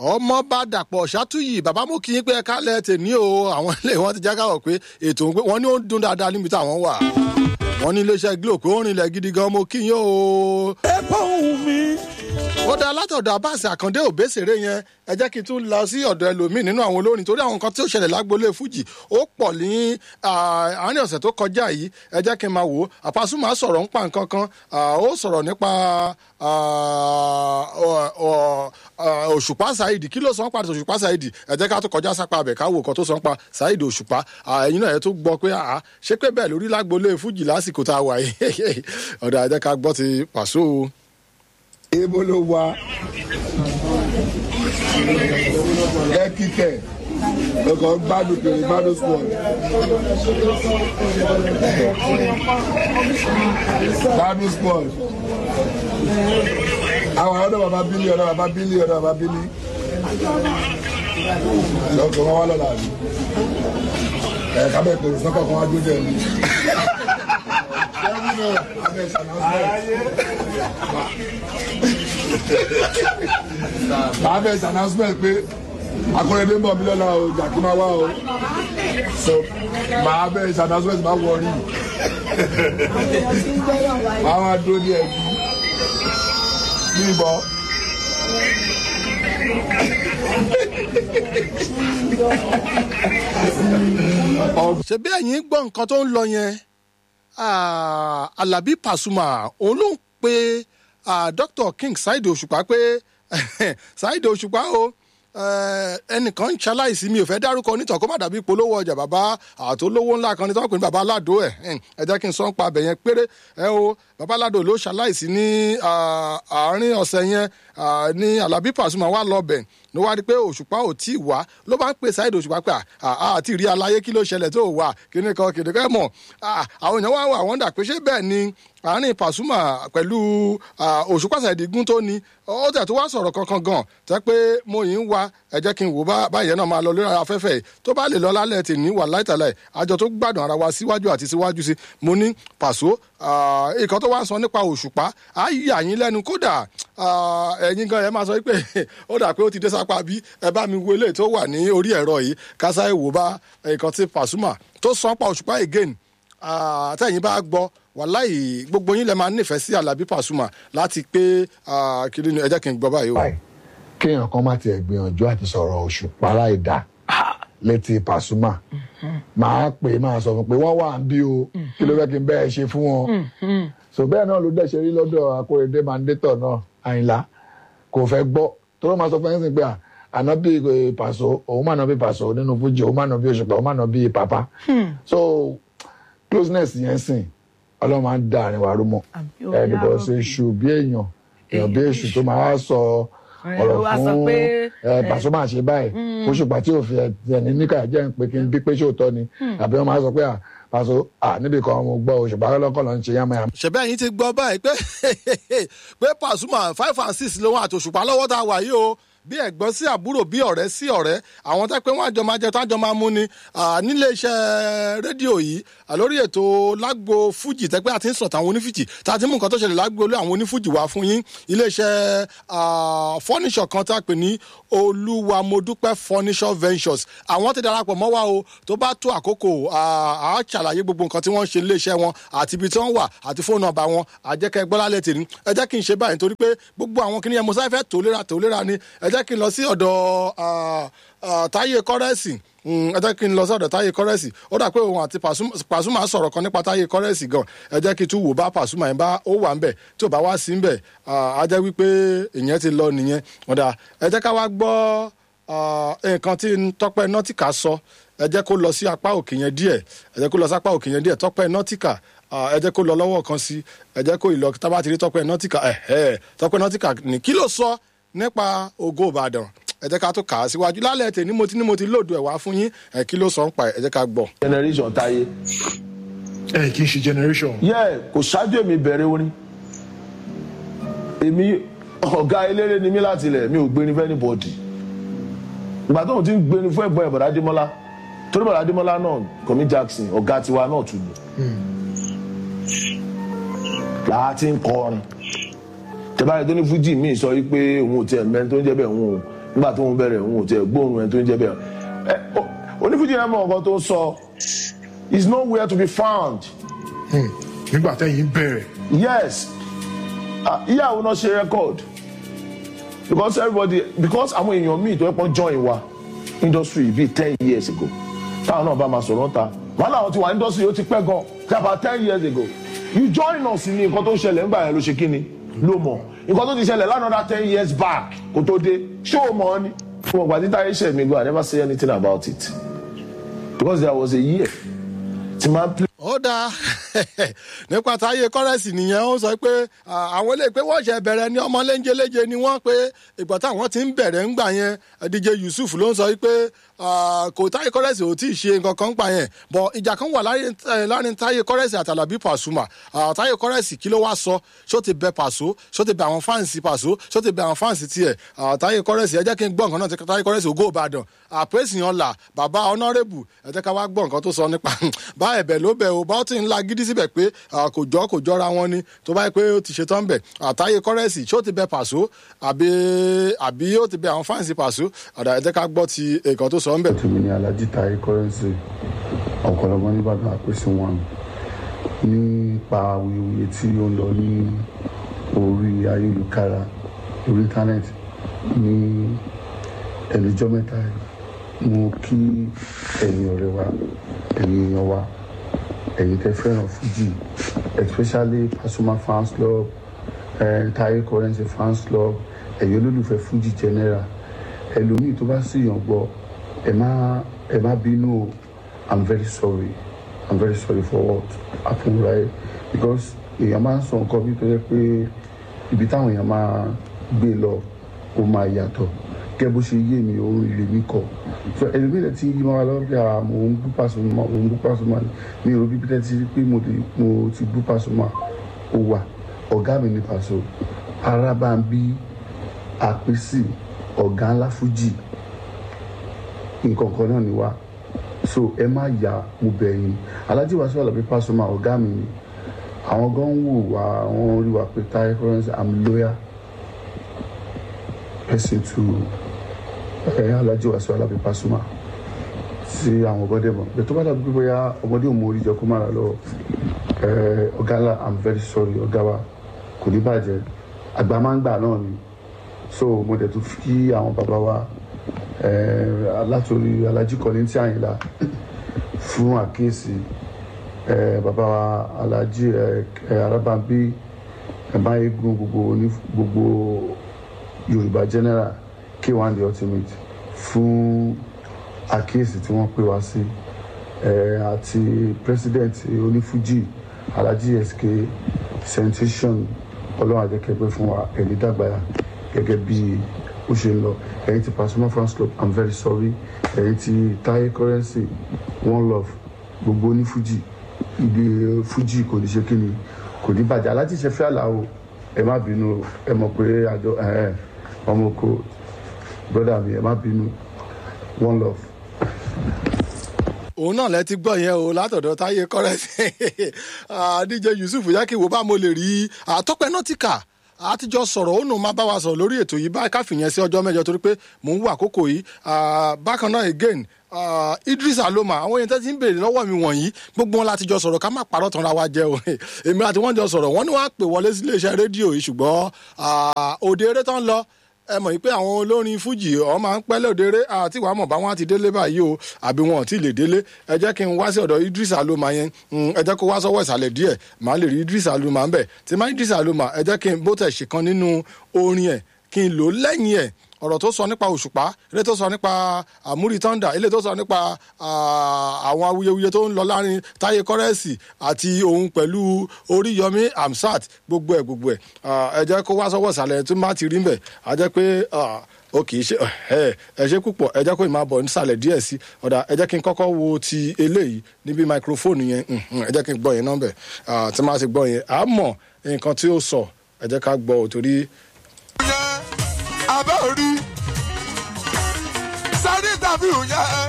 ọmọ bá dàpọ̀ ṣàtúyì bàbá mú kí n pé ẹ̀ka lẹ̀ tèmi o àwọn ilé wọn ti já káwọ̀ pé ètò òun pé wọ́n ní ó ń dún dáadáa níbi táwọn wà wọ́n ní iléeṣẹ́ glo pé ó rìnlẹ̀ gidi gan mo kí yín o. ẹ bá òun mi. ó dá látọ̀dọ̀ abáàsì àkàndé òbésèré yẹn ẹ jẹ́ kí n tún lọ sí ọ̀dọ̀ ẹlòmíì nínú àwọn olórin torí àwọn nǹkan tí ó ṣẹlẹ̀ lágbolé fújì ó pọ̀ ní àárín ọ̀sẹ̀ tó kọjá yìí ẹ jẹ́ kí n máa wò ó àpasùnmá sọ̀rọ̀ ń pa nǹkan kan ó sọ̀rọ̀ nípa òṣùpá ṣáìdì kí ló sọ ń pa òṣùpá ṣáìdì ẹ jẹ́ ká tó kọjá sápá abẹ̀ ká wò kan tó sọ ń pa ṣáìdì òṣùpá ẹ̀yin náà ẹ tó gbọ́ pé ṣé pé bẹ́ẹ̀ lórí lágbolé fújì lásìkò tá a wà yìí ọ̀dọ̀ ẹ jẹ́ ká gbọ́ ti pàṣọ o ebo ló wá ẹ kíkẹ ọkọ gbádùn kiri gbádùn sùn gbádùn sùn àwọn ọ̀dọ̀ bàbá bílí ọ̀dọ̀ bàbá bílí ọ̀dọ̀ bàbá bílí lọkọ wọn wá lọ́la àbí ẹ kábẹ́ pèrè sọ́kọ̀ kan wá dúró jẹ́ mi màá bẹ̀ ṣe announcement pé akọrẹ́dẹ́ ń bọ̀ mí lọ́la o jàkí máa wá o so màá bẹ̀ ṣe announcement máa wọ rí màá máa dúró ní ẹbí ní ìbọn. ṣebí ẹ̀yin gbọ́ nǹkan tó ń lọ yẹn alabi pasuma òun ló ń pe dr king saheed òṣùpá pé saheed òṣùpá o ẹnìkan ń ṣaláìsí mi ò fẹ́ dárúkọ onítàn kó má dàbí polówó ọjà bàbá àtolówó ńlá kan ní tí wọ́n pè ní bàbá aládò ẹ̀ ẹ jẹ́ kí n sọ ń pa abẹ yẹn péré ẹ o bàbá aládò ló ṣaláìsí ní àárín ọ̀sẹ̀ yẹn ní alábí pàṣùmọ̀ wà lọ́bẹ̀ ló wá rí i pé òṣùpá ò tí ì wá ló bá ń pè sáìdì òṣùpá pé àti rí aláyé kí ló ṣẹlẹ̀ tó wà kíní kan kìnìún kẹ́ mọ̀ àwọn èèyàn wá wà wọ́n dà pé ṣé bẹ́ẹ̀ ni àárín pàṣùmà pẹ̀lú òṣùpá sáìdì gún tó ni ó tẹ̀ tó wá sọ̀rọ̀ kankan gan tẹ́ pé mo yìí ń wa ẹ jẹ́ kí n wò báyẹn náà máa lọ lórí afẹ́fẹ́ tó bá lè lọ lálẹ́ tì ní wà láìtàlẹ̀ àjọ tó gbádùn ara wa síwájú àti síwájú sí mo ní pàṣọ ìkan tó wá ń sọ nípa òṣùpá á yí àyín lẹ́nu kódà ẹ̀yin gan ẹ máa sọ pé ó dà pé ó ti dé sápá bí ẹ bá mi wo eléyìí tó wà ní orí ẹ̀rọ yìí kásá ìwò bá nǹkan tí pàṣùmà tó sọ pa òṣùpá again tẹ̀yìn bá gbọ́ wàláì gbogbo yín lẹ máa nífẹ̀ẹ́ sí alábí pàṣùmà láti pé kiri ni ẹ jẹ́ kí n gbọ́ báyìí o. kéèyàn kan má tiẹ̀ gbìyànjú àti sọ̀rọ̀ òṣùpá láì dá létí pàṣùmà máa pè é máa sọ fún pé wọ́n wà ń bí o kí ló fẹ́ kí n bẹ́ẹ̀ ṣe fún wọn. so bẹ́ẹ̀ náà ló dẹ̀ ṣe rí lọ́dọ̀ akóredé mandétọ̀ náà àyìnlá kò fẹ́ gbọ́ tó ló máa sọ fún ẹ̀ sìn pé ànábì pàṣọ òun mà náà bí pàṣọ nínú fújì òun mà náà bí òṣùpá òun mà náà bí pàpà so closeness yẹn sìn ọlọ́run máa ń da àárín wa rú mọ́ ẹ̀ bíkọ́ ṣe ṣù bí èèyàn èèyàn bí èṣù tó máa sọ ọ̀rọ̀ fún pàṣọ máa ṣe báyìí òṣùpá tí òfin ẹni níkà jẹ́ ń pé kí n bí pé ṣòótọ́ ni àbí wọ́n máa sọ pé pàṣọ níbi kan mo gbọ́ òṣùpá lọ́kọ̀ ló ń ṣe yánmọ́ yánmọ́. ṣẹ̀bẹ́ yín ti gbọ́ báyìí pé pé pàṣùmà five and six lòun àti òṣùpá lọ́wọ́ tá a wà yìí o bí ẹ̀gbọ́n sí àbúrò bí ọ̀rẹ́ sí ọ̀rẹ́ àwọn tẹ́ pé wọ́n àjọ máa jẹ tó àjọ máa mú ni nílé iṣẹ́ rédíò yìí lórí ètò lágbo fújì tẹ́ pé àti ń sọ̀tàn àwọn onífújì tá a ti mú nǹkan tó ṣẹlẹ̀ lágbo olú àwọn onífújì wá fún yín ilé iṣẹ́ fọ́níṣọ̀ kan tá a pè ní olúwamodúpẹ́ furniture ventures àwọn ti darapọ̀ mọ́ wa o tó bá tó àkókò à á ṣàlàyé gbogbo nǹkan tí wọ́n ń ṣe ilé iṣẹ́ wọn àti ibi tí wọ́n wà àti fóònù nọ́mbà wọn àjẹkẹ́ gbọ́lálẹ̀ tèmi ẹ jẹ́ kí n ṣe báyìí nítorí pé gbogbo àwọn kìnìyàn mo sáré fẹ́ tòlera tòlera ni ẹ jẹ́ kí n lọ sí ọ̀dọ̀ táyé kọ́rẹ́sì ẹ jẹ́ kí n lọ sí ọ̀dọ̀ táyé kọ́rẹ́sì ó dà pé òun àti pàṣùmà sọ̀rọ̀ kan nípa táyé kọ́rẹ́sì gan ẹ jẹ́ kí n tún wò bá pàṣùmà yẹn bá ó wà ń bẹ̀ tí ò bá wá sí ń bẹ̀ á jẹ́ wípé ìyẹn ti lọ nìyẹn ọ̀dà ẹ jẹ́ ká wá gbọ́ nǹkan tí tọ́pẹ́ nọ́tìkà sọ ẹ jẹ́ kó lọ sí apá òkè yẹn díẹ̀ ẹ jẹ́ kó lọ sí apá òkè yẹn díẹ̀ tọ́pẹ́ nọ́tìkà ẹ jẹ́ kó lọ lọ́wọ́ kan sí ẹ jẹ́ kó ìlọ tábà ti rí tọ́pẹ́ nọ́tìkà ẹ̀hẹ́ tọ́pẹ́ nọ́tìkà ní kí ló sọ nípa ògo ìbàdàn ẹ jẹ́ ká tó kà á síwájú lálẹ́ tè ní mo ti ní mo ti lòdù ẹ̀ wá fún yín ẹ kí ló sọ ń pa ẹ jẹ́ ká gbọ́. generation táyé. ẹ kì í ṣe generation. yẹ kò ṣáájú èmi bẹ̀rẹ̀ orin èmi ọ̀gá eléré ni mí láti ilẹ̀ mi ò gbéni fẹ́ ní bọ́ọ̀dì ìgbà tó ń ti ń gbéni fún ẹ̀gbọ́n ẹ̀ bọ̀dá dímọ́lá torí bọ̀dá dímọ́lá náà kọ́mí jackson ọ̀gá tiwa náà tún ni làá ti ń kọrin tẹ́báyé tó ní fújì míì sọ wípé òun ò tiẹ̀ mẹ́ni tó ń jẹ́ bẹ́ẹ̀ òun ò nígbà tó ń bẹ̀rẹ̀ òun ò tiẹ̀ gbóòórùn ẹni tó ń jẹ́ bẹ́ẹ̀ ẹ ó- onífújì yẹn mọ̀ nǹkan tó ń sọ is nowhere to be found nígbà tẹ́yìn bẹ̀rẹ̀ yes Ah, ìyàwó náà ṣe record because everybody because àwọn èèyàn míì tó ẹ pọ́n join wa industry bíi ten years ago táwọn náà bá máa sọ̀rọ̀ ta wọn làwọn ti wà industry ó ti pẹ́ gan tí about ten years ago you join us ní nǹkan tó ń ṣẹlẹ̀ ńgbà yẹn ló ṣe kí ni ló mọ̀ nǹkan tó ti ṣẹlẹ̀ lánàá ten years back kó tó dé ṣé o mọ̀ ọ́ ni fún ọgbà títà iṣẹ́ mi gan I never say anything about it because there was a year tí máa play. ó dáa nípa táyé kọ́rẹ́sì nìyẹn ó sọ pé à, àwọn eléyìí pé wọ́n ṣe bẹ̀rẹ̀ ní ọmọ léńjeléje ni wọ́n pé ìgbà táwọn ti ń bẹ̀rẹ̀ ń gbà yẹn dj yusuf ló ń sọ pé à, kò táyé kọ́rẹ́sì ò tí ì ṣe nǹkan kan gbà yẹn bọ̀ ìjà kan wà láàrin eh, láàrin táyé kọ́rẹ́sì àtàlàbí pàṣùmà À, táyé kọ́rẹ́sì kí ló wá sọ ṣó ti bẹ pàṣọ ṣó ti bẹ àwọn fáǹsì pàṣọ ṣó ti bẹ àwọn fáǹsì tiẹ̀ À, táyé kọ́rẹ́sì ẹ jẹ́ kí n gbọ́ nǹkan náà tí táyé kọ́rẹ́sì ògo ìbàdàn àpèsìyàn là bàbá ọ̀nàrẹ́bù ẹ jẹ́ ká wá gbọ́ nǹkan tó sọ nípa bá ẹ̀bẹ̀ ló bẹ̀ o bá ó ti ń la gidi síbẹ̀ pé à, kò jọ kò jọra wọn ni tó bá yẹ pé ó ti ṣe tán bẹ̀ àtàyè kọ́rẹ́sì ṣó ti bẹ pàṣọ àbí àbí ó ti bẹ àwọn fáǹsì pàṣọ àdá ẹ jẹ́ ká gbọ́ ti nǹkan tó sọ ń bẹ̀. tèmi ní alhaji taye currency ọ̀pọ̀lọpọ̀ nìbàdàn àpèsè wọn nípa awuyewuye tí ó ń lọ ní orí ayélujára orí íńtánẹ́ẹ̀tì ní ẹnìjọ́ mẹ́ta yìí mo kí ẹ̀yin ọ̀rẹ́ wa ẹ̀yin èèyàn wa ẹ̀yin tẹ́ fẹ́ràn fújì especially pasuma fans club eh, taye currency fans club ẹ̀yin olólùfẹ́ fújì general ẹlòmíì tó bá sì yàn gbọ́ ẹ má ẹ má bínú o i'm very sorry i'm very sorry for what happened right because èèyàn máa ń sọ nǹkan bí tó yẹ pé ibi táwọn èèyàn máa gbé lọ ó máa yàtọ̀ gẹ́gẹ́ bó ṣe yé mi òun ilé mi kọ̀ so ẹlòmíì rẹ̀ ti yí máa lọ pé à mò ń bú Pasuma mò ń bú Pasuma mi ò rò bí pété ti rí pé mo ti- mo ti bú Pasuma ó wà ọ̀gá mi ní Paso Arábàmbí àpèsè ọ̀gá ńlá fújì nǹkan kan náà ni wá so ẹ má yà mo bẹ̀ yín Alhaji Wasiu Alabi Pasuma ọ̀gá mi ni àwọn gan ń wò wá àwọn rí wa pé Taye Currency i'm loyal person to ẹ Alhaji Wasiu Alabi Pasuma sí àwọn ọgọdẹ mọ bẹ́ẹ̀ tó bá dàbí pé bóyá ọmọdé ò mọ orí jẹ kó má ra lọ ẹ ọ̀gá ńlá i'm very sorry ọ̀gá wa kò ní bàjẹ́ àgbà máa ń gbà náà ni so mo dẹ̀ tún fi àwọn bàbá wa eh, alátorí Alhaji Kollington Àyìnlá fún àkíyèsí eh, bàbá wa Alhaji eh, eh, Arábàmbí ẹ̀báyégún gbogbo ní gbogbo Yorùbá general K1 the ultimate fún àkíyèsí tí wọ́n pè wá sí eh, àti president onífújì Alhaji SK sensation ọlọ́run àjẹkẹ́gbẹ́ fún wa ẹ̀rí dàgbà gẹ́gẹ́ bí ó ṣe ń lọ ẹ̀yin ti Pasuma fans club i'm very sorry ẹ̀yin ti Taye Currency one love gbogbo ní fuji ìdè fuji kò ní ṣe kí ni kò ní bàjẹ́ aláti ṣe fẹ́ àlàó ẹ má bínú o, ẹ mọ̀ pé àjọ ẹ̀, ọmọ oko brother mi ẹ má bínú one love. òun náà lẹ ti gbọ́ yẹn o látọ̀dọ̀ táyé kọ́rẹ́sì díje yusuf yakiwo bá mo lè rí àtọ́pẹ́ nọ́tìkà àtijọ́ sọ̀rọ̀ ó nù máa bá wa sọ̀rọ̀ lórí ètò yìí báyìí káfíyẹn sí ọjọ́ mẹ́jọ torí pé mò ń wà àkókò yìí Ah, bákan náà again ah, idris aloma àwọn èèyàn tẹ́ ti ń béèrè lọ́wọ́ mi wọ̀nyí gbogbo wọn láti jọ sọ̀rọ̀ ká má parọ́ tanra wa jẹ́ o èmi àti wọ́n jọ sọ̀rọ̀ wọ́n ní wọ́n á pè wọlé sí iléeṣẹ́ rédíò yìí ṣùgbọ́n ah, òde eré tán lọ ẹ mọ̀ pé àwọn olórin fújì ọ̀ máa ń pẹ́ lódeere àti wàá mọ̀ bá wọn ti délé báyìí o àbí wọn ò tí ì lè délé ẹ jẹ́ kí n wá sí ọ̀dọ̀ Idris Aloma yẹn Mm, ẹ jẹ́ kó wá sọ́wọ́ ìsàlẹ̀ díẹ̀ màá lè rí Idris Aloma ń bẹ̀ tí má Idris Aloma ẹ jẹ́ kí n bó tẹ̀ ṣèkan nínú orin ẹ̀ kí n lò ó lẹ́yìn ẹ̀ ọ̀rọ̀ tó sọ nípa òṣùpá ilé tó sọ nípa àmúrí tọ́ndà ilé tó sọ nípa ah, àwọn awuyewuye tó ń lọ láàrin táyé kọ́rẹ́sì àti òun pẹ̀lú oríyọmí amsat gbogbo ẹ̀ gbogbo ẹ̀ Ah, ẹ jẹ́ kó wá sọ́wọ́ ìsàlẹ̀ tó má ti rí mbẹ̀ á jẹ́ pé ah, ó kì í ṣe ẹ ẹ ṣe púpọ̀ ẹ jẹ́ kó ìmáa bọ̀ nísàlẹ̀ díẹ̀ sí ọ̀dà ẹ jẹ́ kí n kọ́kọ́ wo ti eléyìí níbi máikrófóònù yẹn mhm, ẹ jẹ́ kí n gbọ́ yẹn nọ́mbẹ̀ tí máa ti gbọ́ yẹn à á mọ̀ nǹkan tí ó sọ ẹ jẹ́ ká gbọ́ ò torí yẹn abẹ́ orí sáré tàbí òun yẹn.